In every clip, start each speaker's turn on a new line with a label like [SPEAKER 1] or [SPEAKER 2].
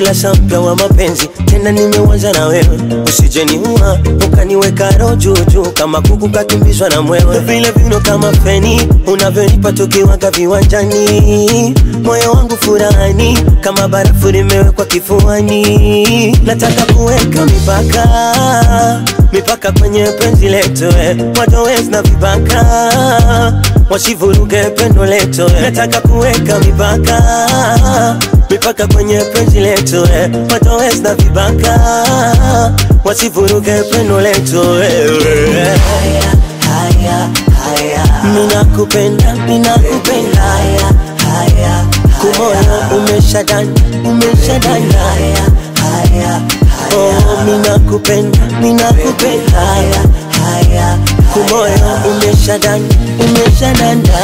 [SPEAKER 1] ukurasa mpya wa mapenzi tena nimeuanza na wewe usijeniua ukaniweka roho juu juu kama kuku kakimbizwa na mwewe vile vino kama feni unavyonipa tukiwaga viwanjani moyo wangu furani kama barafu limewekwa kifuani nataka kuweka mipaka mipaka kwenye penzi letu eh. watowezi na vibaka wasivuruge pendo letu eh. nataka kuweka mipaka mipaka kwenye penzi letu eh. watowezi na vibaka wasivuruge pendo letu eh.
[SPEAKER 2] haya haya haya
[SPEAKER 1] minakupenda minakupenda
[SPEAKER 2] haya haya
[SPEAKER 1] kumoyo umeshadana umeshadana
[SPEAKER 2] haya haya
[SPEAKER 1] oh, minakupenda minakupenda
[SPEAKER 2] haya haya
[SPEAKER 1] kumoyo umeshadana umeshadana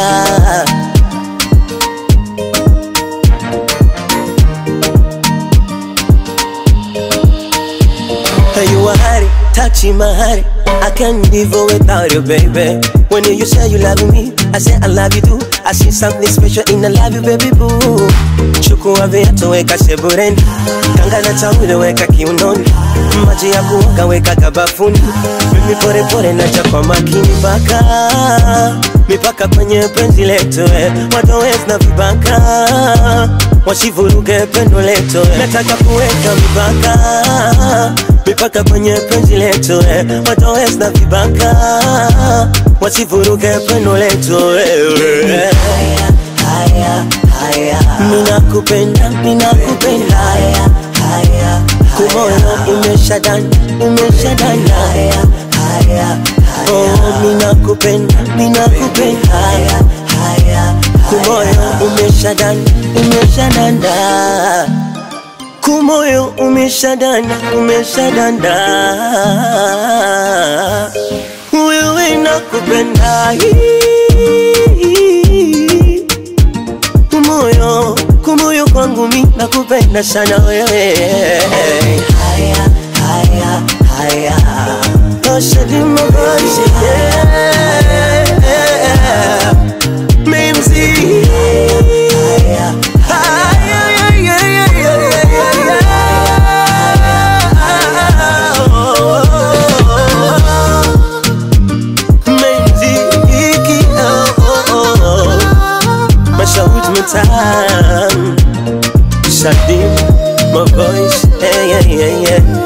[SPEAKER 1] You are hard, touching my heart. I can't live without you, baby. When you say you love me, I say I love you too. I see something special in I love you, baby boo. Chukua viatu weka sebureni, kanga na taulo weka kiunoni, maji ya kuoga weka kabafuni. Mimi pole pole naja kwa makini mpaka mipaka kwenye penzi letu, eh. watowezi na vibaka wasivuruge pendo letu, eh. nataka kuweka mipaka mipaka kwenye penzi letu eh. watowezi na vibaka wasivuruge pendo letu eh.
[SPEAKER 2] haya haya haya
[SPEAKER 1] minakupenda minakupenda
[SPEAKER 2] haya haya
[SPEAKER 1] kumoyo umeshadana umeshadana
[SPEAKER 2] haya haya
[SPEAKER 1] oh, minakupenda minakupenda
[SPEAKER 2] haya haya
[SPEAKER 1] kumoyo umeshadana umeshadana kumoyo umeshadana umeshadana wewe nakupenda kumoyo kumoyo kwangu mi nakupenda sana wewe
[SPEAKER 2] haya haya haya
[SPEAKER 1] Oshadi mabashi yeah. Mimzi
[SPEAKER 2] haya
[SPEAKER 1] Mashauri mtaani Shadim, my voice, yeah, yeah, yeah, yeah.